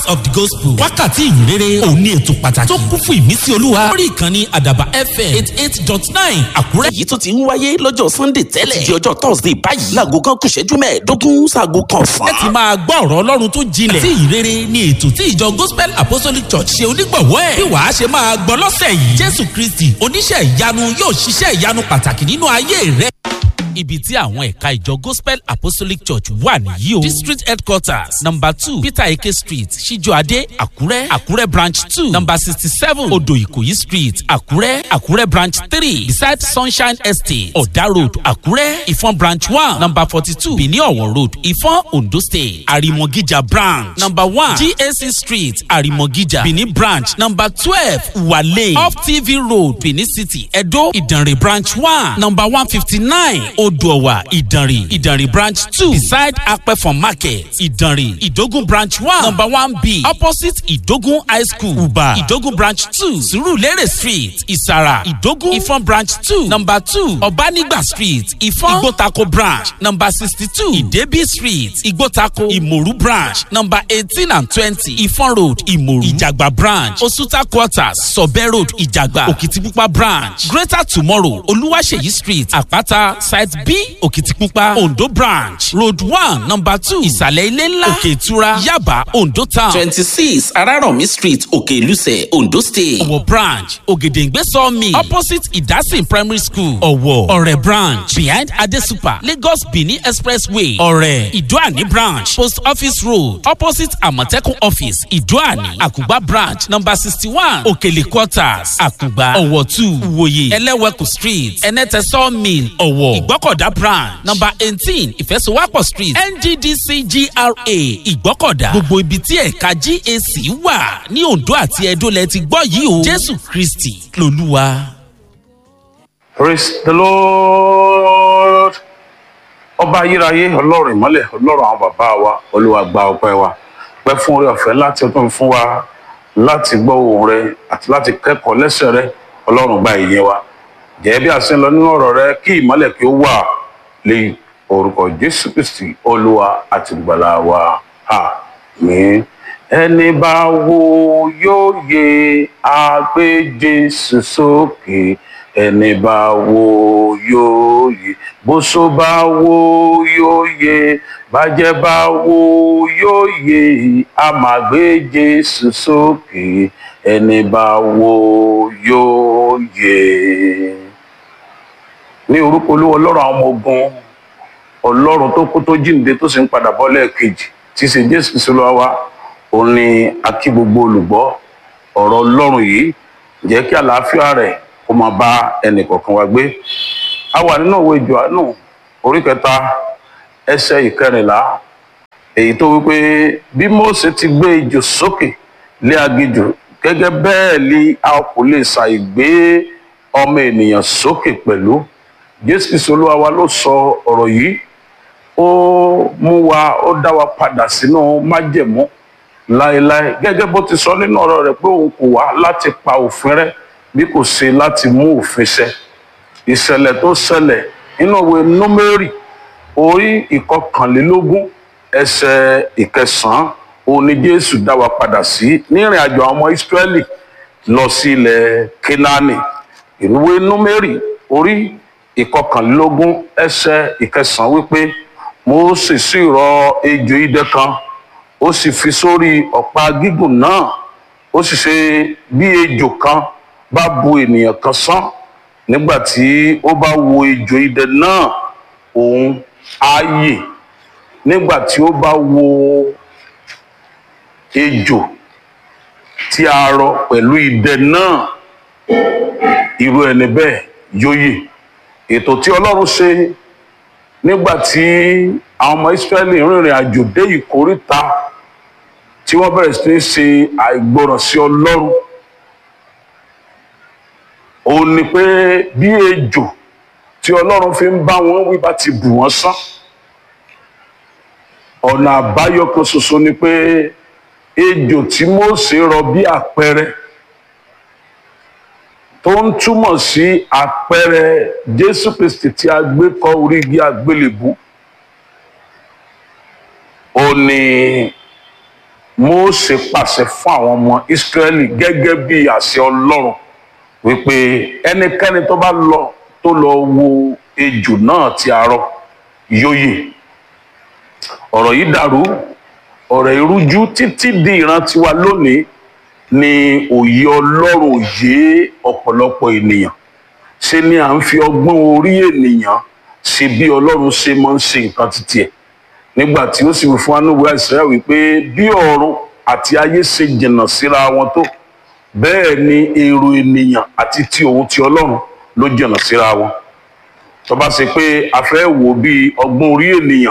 of the gospel wákàtí ìyìnrere òun ní ètò pàtàkì tó kún fún ìmísí olúwa lórí ìkànnì àdàbà fm eight eight dot nine àkúrẹ́. èyí tó ti ń wáyé lọ́jọ́ sunday tẹ́lẹ̀ di ọjọ́ thursday báyìí láago kan kù ìṣẹ́jú mẹ́ẹ̀ẹ́dógún sáago kan ẹ ti fún. máa gbọ́ ọ̀rọ̀ ọlọ́run tó jinlẹ̀ tí ìrere ni ètò tí ìjọ gospel apostolic church ṣe onígbọ̀wọ́ ẹ̀ bí wàá ṣe máa gbọ́ lọ́sẹ̀ yìí jésù kristi oníṣẹ́ ìyanu yóò ṣiṣẹ́ ìyanu pàtàkì nínú ayé rẹ ibi tí àwọn ẹ̀ka ìjọ gospel apostolic church wà nìyí o district headquarters number two peter eke street ṣíjọ́adé àkúrẹ́ àkúrẹ́ branch two number sixty seven odò ìkòyí street àkúrẹ́ àkúrẹ́ branch three beside sunshine estate ọ̀dà road àkúrẹ́ ìfọ̀n branch one number forty two benin ọ̀wọ̀ road ìfọ̀n ondo state àrìmọ̀gíjà branch number one gac street àrìmọ̀gíjà benin branch number twelve wale off tv road benin city edo ìdànrè branch one number one fifty nine odòwà ìdànrè ìdànrè branch two beside apẹ̀fọ̀n market ìdànrè ìdógún branch one number one b opposite ìdógún high school uba ìdógún branch two surulere street ìsàrà ìdógún ìfọ̀n branch two number two ọ̀bánigba street ìfọ̀n ìgbótako branch number sixty two ìdẹ́bí street ìgbótako ìmòrú branch number eighteen and twenty ìfọ̀n road ìmòrú ìjàgbá branch osuta quarters sọ̀bẹ́ road ìjàgbá òkìtìpupa branch greater tomorrow olúwaṣeyí street àpáta site b òkìtìpupa ondo branch road one number two ìsàlẹ̀ ilé ńlá òkè ìtura yaba ondo town twenty six arárọ̀mí street òkè ìlúsẹ̀ ondo state. ọ̀wọ̀ branch ògèdèǹgbé sawmill opposite ìdásìn primary school ọ̀wọ̀ ọ̀rẹ́ branch behind adesupa lagos benin expressway ọ̀rẹ́ ìdúàní branch post office road opposite àmọ̀tẹ́kùn office ìdúàní àkùgbà branch number sixty one òkèlè quarters àkùgbà ọ̀wọ̀ two ìwòye ẹlẹ́wẹ̀kù street ẹnẹ́tẹ̀ sawmill ọ̀wọ̀ ìgbọ́kọ̀dá branch number eighteen ìfẹsowápọ̀ street nddc gra ìgbọ́kọ̀dá gbogbo ibi tí ẹ̀ka gac wà ní ondo àti edo lẹ ti gbọ́ yìí o jésù kristi lolúwa. praise the lord ọba ayérayé ọlọ́run ìmọ́lẹ̀ ọlọ́run àwọn bàbá wa olúwa gba ọpẹ́ wa pẹ́ fún orí ọ̀fẹ́ láti ọdún fún wa láti gbọ́ ohùn rẹ àti láti kẹ́kọ̀ọ́ lẹ́sẹ̀ rẹ ọlọ́run gba ìyẹn wa jẹ́ bí a ṣe ń lọ nínú ọ̀rọ̀ rẹ kí ìmọ́lẹ̀ kí ó wà lé orúkọ jésù kristi olúwa àti ìgbàlà wa àmín ẹni bá wo yóò yẹ àgbé jésù sókè ẹni bá wo yóò yẹ bóso bá wo yóò yẹ bàjẹ́ bá wo yóò yẹ àmàgbé jésù sókè ẹni bá wo yóò yẹ. ní orúkọ olúwa ọlọ́run àwọn ọmọ ogun ọlọ́run tó kú tó jíǹde tó sì ń padà bọ́ lẹ́ẹ̀kejì tí í ṣe jésù sílùú wa òun ni a kí gbogbo olùgbọ́ ọ̀rọ̀ ọlọ́run yìí jẹ́ kí àlàáfíà rẹ̀ kó máa bá ẹnì kọ̀ọ̀kan wa gbé a wà nínú òwe johannu orí kẹta ẹsẹ̀ ìkẹrìnlá èyí tó wípé bí mose ti gbé ejò sókè lé aginjù gẹ́gẹ́ bẹ́ẹ̀ ni a kò lè ṣàìgbé ọmọ ènìyàn sókè pẹ̀lú jésù kristu olúwa wa ló sọ ọ̀rọ̀ yìí ó mú wa ó dá wa padà sínú májẹ̀mú láéláé gẹ́gẹ́ bó ti sọ nínú ọ̀rọ̀ rẹ̀ pé òun kò wá láti pa òfin rẹ̀ bí kò ṣe láti mú òfin ṣẹ ìṣẹ̀lẹ̀ tó ṣẹlẹ̀ nínú ìwé númérì orí ìkọkànlélógún ẹsẹ̀ ìkẹsàn-án òun ni jésù dá wa padà sí ní ìrìn àjò àwọn ọmọ ìsírẹ́lì lọ sí ilẹ̀ kénáánì ìwé númérì orí ìkọkànlélógún ẹsẹ̀ ìkẹsàn-án wípé mósè sì rọ ejò idẹ kan ó sì fi sórí ọ̀pá gígùn náà ó sì ṣe bí ejò kan bá bu ènìyàn kan sán nígbà tí ó bá wo ejò idẹ náà òun á yè nígbà tí ó bá wo ejò tí a rọ pẹ̀lú idẹ náà irú ẹni bẹ́ẹ̀ yóò yè ètò tí ọlọ́run ṣe nígbà tí àwọn ọmọ ìsírẹ́lì rìnrìn àjò dé ìkóríta tí wọ́n bẹ̀rẹ̀ sí ní ṣe àìgbọràn sí ọlọ́run òun ni pé bí ejò tí ọlọ́run fi ń bá wọn wí bá ti bù wọ́n sán ọ̀nà àbáyọ kan ṣoṣo ni pé ejò tí Mósè rọ bí àpẹẹrẹ tó ń túmọ̀ sí àpẹẹrẹ Jésù Kristi tí a gbé kọ́ orí igi àgbélébú ó ní Mósè pàṣẹ fún àwọn ọmọ Ísírẹ́lì gẹ́gẹ́ bí àṣẹ Ọlọ́run wípé ẹnikẹ́ni tó bá lọ tó lọ wo ejò náà tí a rọ yóò yè ọ̀rọ̀ yìí dàrú ọ̀rọ̀ ìrújú títí di ìran tiwa lónìí ni òye Ọlọ́run òye ọ̀pọ̀lọpọ̀ ènìyàn ṣe ni à ń fi ọgbọ́n orí ènìyàn ṣe bí Ọlọ́run ṣe máa ń ṣe nǹkan títí ẹ̀ nígbà tí ó sì wí fún anúwẹ̀ àìsàn wípé bí ọ̀run àti ayé ṣe jìnnà síra wọn tó bẹ́ẹ̀ ni èrò ènìyàn àti ti òun ti Ọlọ́run ló jìnnà síra wọn tó bá ṣe pé a fẹ́ wò bí ọgbọ́n orí ènìyàn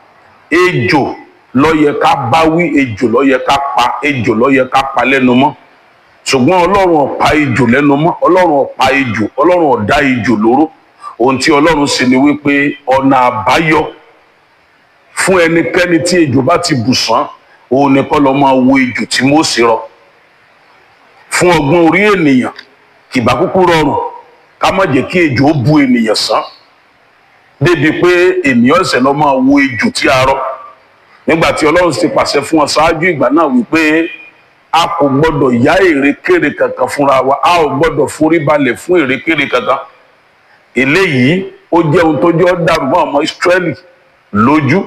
ejò ló yẹ ká báwí ejò ló yẹ ká pa ejò ló yẹ ká pa lẹ́nu mọ́ ṣùgbọ́n ọlọ́run ò pa ejò lẹ́nu mọ́ ọlọ́run ò pa ejò ọlọ́run ò dá ejò lóró ohun tí ọlọ́run ṣe ni wípé ọ̀nà àbáyọ fún ẹnikẹ́ni tí ejò bá ti bù sán òun ni kọ́ lọ́ máa wo ejò tí Mósè rọ fún ọgbọ́n orí ènìyàn kìbá kúkú rọrùn ká má jẹ́ kí ejò ó bu ènìyàn sán débi pé ènìyàn ẹ̀sẹ̀ lọ́ máa wo ejò tí a rọ nígbà tí ọlọ́run ti pàṣẹ fún ọ ṣáájú ìgbà náà wípé a kò gbọdọ̀ yá èrèkèrè kankan fúnra wa a ò gbọdọ̀ forí balẹ̀ fún èrèkèrè kankan eléyìí ó jẹ́ ohun tó jẹ́ ọ́ dàrú mọ́ ọmọ Ísírẹ́lì lójú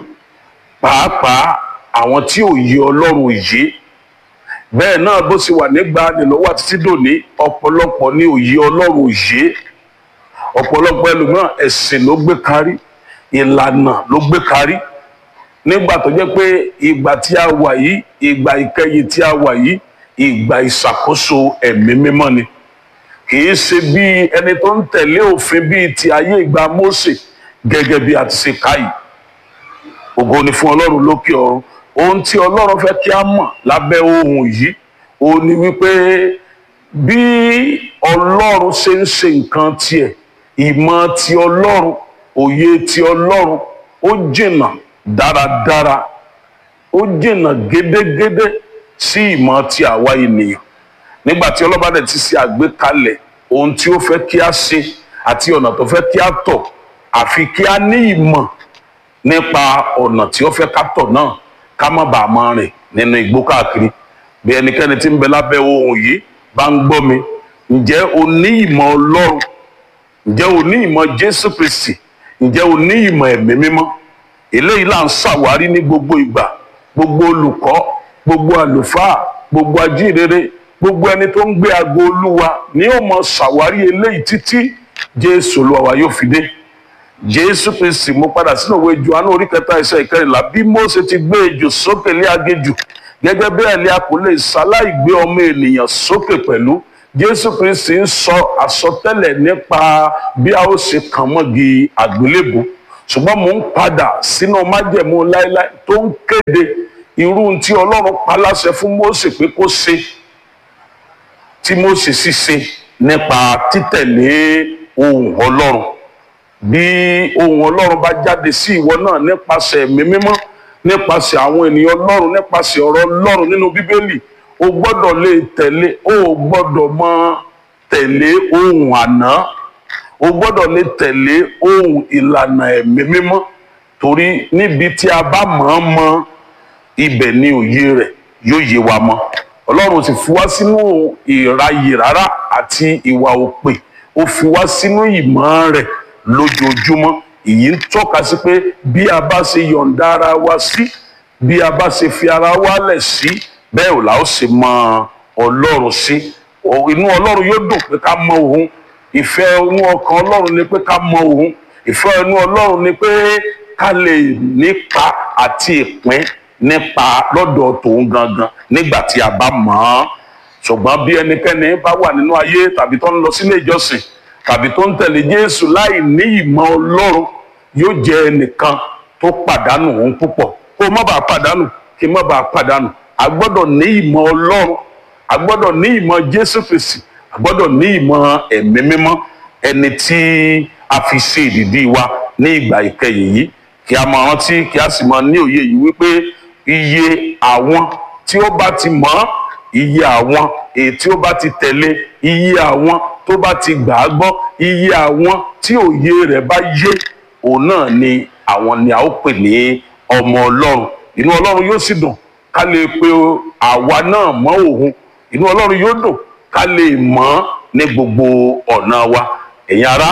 pàápàá àwọn tí ò yé ọlọ́run yé bẹ́ẹ̀ náà bó ṣe wà nígbà nílọ́wọ́ àti títí dòní ọ̀pọ̀lọpọ̀ ní òye ọlọ́run yé ọ̀pọ̀lọpọ̀ ẹlòmíràn ẹ̀sìn ló gbé kárí ìlànà ló gbé kárí nígbà tó jẹ́ pé ìgbà tí a wà yìí ìgbà ìkẹyìn tí a wà yìí ìgbà ìṣàkóso ẹ̀mí mímọ́ ni kì í ṣe bí ẹni tó ń tẹ̀lé òfin bíi ti ayé ìgbà Mósè gẹ́gẹ́ bí a ti ṣe ká yìí ògo ni fún ọlọ́run lókè ọ̀run ohun tí ọlọ́run fẹ́ kí a mọ̀ lábẹ́ ohun yìí ó ní wípé bí ọlọ́run ṣe ń ṣe nǹkan tiẹ̀ ìmọ̀ ti ọlọ́run òye ti ọlọ́run ó jìnnà dáradára ó jìnnà gédégédé sí ìmọ̀ ti àwa ènìyàn nígbà tí ọlọ́ba dẹ̀ ti ṣe àgbékalẹ̀ ohun tí ó fẹ́ kí a ṣe àti ọ̀nà tó fẹ́ kí a tọ̀ àfi kí a ní ìmọ̀ nípa ọ̀nà tí ó fẹ́ ká tọ̀ náà ká má bàa máa rìn nínú igbó káàkiri bí ẹnikẹ́ni tí ń bẹ lábẹ́ ohun yìí bá ń gbọ́ mi ǹjẹ́ o ní ìmọ̀ ọlọ́run ǹjẹ́ o ní ìmọ̀ jésù kristi ǹjẹ́ o ní ìmọ̀ ẹ̀mí mímọ́ eléyìí là ń ṣàwárí ní gbogbo ìgbà gbogbo olùkọ́ gbogbo àlùfáà gbogbo ajínrere gbogbo ẹni tó ń gbé aago olúwa ni ó mọ ṣàwárí eléyìí títí jésù olúwa wa yóò fi dé jésù kristi mo padà sínú òwe johannu orí kẹta ẹsẹ̀ ìkẹrìnlá bí mósè ti gbé ejò sókè lé agéjù gẹ́gẹ́ bẹ́ẹ̀ ni a kò lè ṣaláì gbé ọmọ ènìyàn sókè pẹ̀lú jésù kristi ń sọ àsọtẹ́lẹ̀ nípa bí a ó ṣe kàn mọ́gi àgbélébù ṣùgbọ́n mò ń padà sínú májẹ̀mú láéláé tó ń kéde irú tí ọlọ́run pa láṣẹ fún mósè pé kó ṣe tí mósè sì ṣe nípa títẹ̀lé ohùn ọlọ́run bí ohùn ọlọ́run bá jáde sí ìwọ náà nípasẹ̀ ẹ̀mí mímọ́ nípasẹ̀ àwọn ènìyàn ọlọ́run nípasẹ̀ ọ̀rọ̀ ọlọ́run nínú bíbélì o gbọ́dọ̀ lè tẹ̀lé o gbọ́dọ̀ mọ tẹ̀lé ohùn àná o gbọ́dọ̀ lè tẹ̀lé ohùn ìlànà ẹ̀mí mímọ́ torí níbi tí a bá mọ̀ ọ́n mọ ibẹ̀ ni òye rẹ̀ yóò yé wa mọ́ ọlọ́run sì fi wá sínú ìráyè rárá àti ìwà òpè ó fi wá sínú ìmọ̀ rẹ̀ lójoojúmọ́ èyí ń tọ́ka sí pé bí a bá ṣe yọ̀ǹda ara wa sí bí a bá ṣe fi ara wa lẹ̀ sí bẹ́ẹ̀ ò la ó ṣe mọ ọlọ́run sí inú ọlọ́run yóò dùn pé ká mọ òun ìfẹ́ inú ọkàn ọlọ́run ni pé ká mọ òun ìfẹ́ inú ọlọ́run ni pé ká lè nípa àti ìpín nípa lọ́dọ̀ tòun gangan nígbà tí a bá mọ̀ ọ́n ṣùgbọ́n bí ẹnikẹ́ni bá wà nínú ayé tàbí tó ń lọ sílé ìjọsìn tàbí tó ń tẹ̀lé Jésù láì ní ìmọ̀ Ọlọ́run yóò jẹ́ ẹnìkan tó pàdánù òun púpọ̀ kó má bàa pàdánù kí má bàa pàdánù a gbọ́dọ̀ ní ìmọ̀ Ọlọ́run a gbọ́dọ̀ ní ìmọ̀ Jésù Kristi a gbọ́dọ̀ ní ìmọ̀ ẹ̀mí mímọ́ ẹni tí a fi ṣe ìdìdí wa ní ìgbà ìkẹyìn yìí kí a máa rántí kí a sì máa ní òye yìí wípé iye àwọn tí ó bá ti mọ̀ ọ́ iye àwọn èyí tí ó bá ti tẹ̀lé iye àwọn tó bá ti gbà á gbọ́ iye àwọn tí òye rẹ̀ bá yé òun náà ni àwọn ni a ó pè ní ọmọ ọlọ́run inú ọlọ́run yóò sì dùn ká lè pe àwa náà mọ́ òun inú ọlọ́run yóò dùn ká lè mọ̀ ní gbogbo ọ̀nà wa ẹ̀yin ará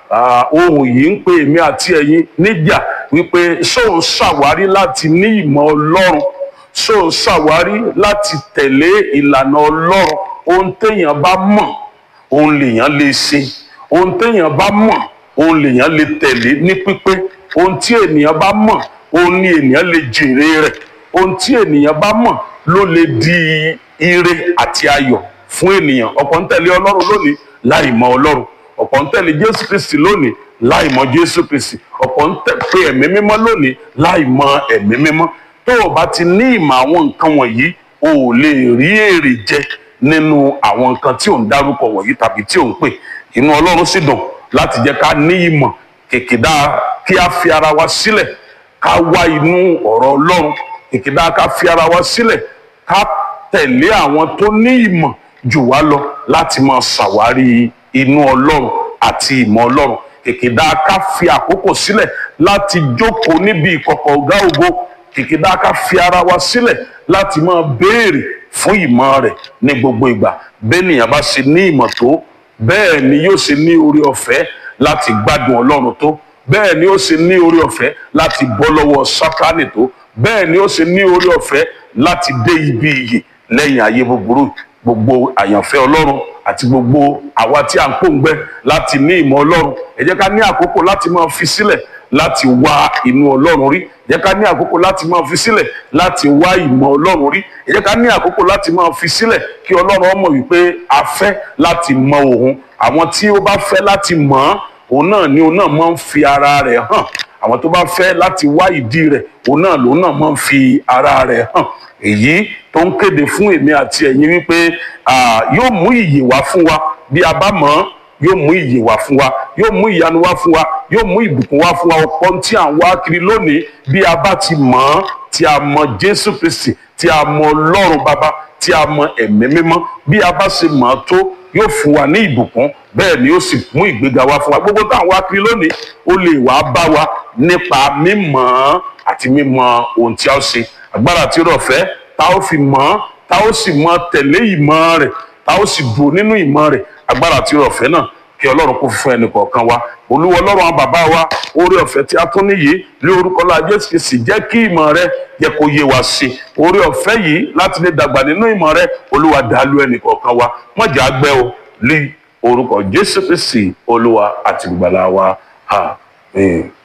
ohun yìí ń pe èmi àti ẹ̀yin níjà wípé ṣóun ṣàwárí láti ní ìmọ̀ ọlọ́run ṣóun ṣàwárí láti tẹ̀lé ìlànà ọlọ́run ohun téèyàn bá mọ̀ òun lèèyàn lè ṣe ohun téèyàn bá mọ̀ òun lèèyàn lè tẹ̀lé ní pípé ohun tí ènìyàn bá mọ̀ òun ni ènìyàn lè jèrè rẹ̀ ohun tí ènìyàn bá mọ̀ ló lè di ire àti ayọ̀ fún ènìyàn ọ̀pọ̀ ń tẹ̀lé ọlọ́run lónìí láì mọ̀ ọlọ́run ọ̀pọ̀ ń tẹ̀lé jésù kristi lónìí láì mọ̀ jésù kristi ọ̀pọ̀ ń tẹ̀lé ẹ̀mí mímọ́ lónìí láì mọ̀ ẹ̀mí mímọ́ tó o bá ti ní ìmọ̀ àwọn nǹkan wọ̀nyí o ò lè rí èrè jẹ nínú àwọn nǹkan tí ò ń dárúkọ wọ̀nyí tàbí tí ò ń pè inú ọlọ́run sì dùn láti jẹ́ ká ní ìmọ̀ kìkìdá kí a fi ara wa sílẹ̀ ká wá inú ọ̀rọ̀ ọlọ́run kìkìdá ká fi ara wa sílẹ̀ ká tẹ̀lé àwọn tó ní ìmọ̀ jù wá lọ láti máa ṣàwárí inú ọlọ́run àti ìmọ̀ ọlọ́run kìkìdá ká fi àkókò sílẹ̀ láti jókòó níbi ìkọ̀kọ̀ ọ̀gá ògo kìkìdá ká fi ara wa sílẹ̀ láti máa béèrè fún ìmọ̀ rẹ̀ ní gbogbo ìgbà bẹ́ẹ̀nìyàn bá ṣe ní ìmọ̀ tó bẹ́ẹ̀ ni yóò ṣe ní orí ọ̀fẹ́ láti gbádùn ọlọ́run tó bẹ́ẹ̀ ni ó ṣe ní orí ọ̀fẹ́ láti bọ́ lọ́wọ́ sátánì tó bẹ́ẹ̀ ni ó ṣe ní orí ọ̀fẹ́ láti dé ibi iyì lẹ́yìn ayé búburú gbogbo àyànfẹ́ ọlọ́run àti gbogbo àwa tí à ń pòǹgbẹ láti ní ìmọ̀ ọlọ́run ẹ jẹ́ ká ní àkókò láti máa fi sílẹ̀ láti wá inú ọlọ́run rí ẹ jẹ́ ká ní àkókò láti máa fi sílẹ̀ láti wá ìmọ̀ ọlọ́run rí ẹ jẹ́ ká ní àkókò láti máa fi sílẹ̀ kí ọlọ́run ọmọ wípé a fẹ́ láti mọ òun àwọn tí ó bá fẹ́ láti mọ̀ ọ́n òun náà ni òun náà máa ń fi ara rẹ̀ hàn àwọn tó bá fẹ́ láti wá ìdí rẹ̀ òun náà lòun náà máa ń fi ara rẹ̀ hàn èyí tó ń kéde fún èmi àti ẹ̀yin wípé yóò mú ìyè wá fún wa bí a bá mọ̀ ọ́n yóò mú ìyè wá fún wa yóò mú ìyanu wá fún wa yóò mú ìbùkún wá fún wa ọ̀pọ̀ tí à ń wá kiri lónìí bí a bá ti mọ̀ ọ́n tí a mọ̀ Jésù Kristi tí a mọ̀ Ọlọ́run bàbá tí a mọ̀ ẹ̀mí mímọ́ bí a bá ṣe mọ̀ ọ́n tó yóò fún wa ní ìbùkún bẹ́ẹ̀ ni ó sì mú ìgbéga wá fún wa gbogbo tá à ń wá kiri lónìí ó lè wá bá wa nípa mímọ̀ ọ́n àti mímọ̀ ohun tí a ó ṣe agbára tí ó rọ̀ fẹ́ tá ó fi mọ̀ ọ́n tá ó sì mọ̀ tẹ̀lé ìmọ̀ rẹ̀ tá ó sì dùn nínú ìmọ̀ rẹ̀ agbára tí ó rọ̀ fẹ́ náà kí ọlọ́run kó fún ẹnì kọ̀ọ̀kan wa olúwa ọlọ́run àwọn bàbá wa oore ọ̀fẹ́ tí a tún níyì ní orúkọ la jésù kìí sì jẹ́ kí ìmọ̀ rẹ yẹ kó yé wa sí oore ọ̀fẹ́ yìí láti lè dàgbà nínú ìmọ̀ rẹ olúwa dàálù ẹnì kọ̀ọ̀kan wa mọ̀jà gbẹ́ o lé orúkọ jésù kìí sì olúwa àti ìgbàlà wa àmín.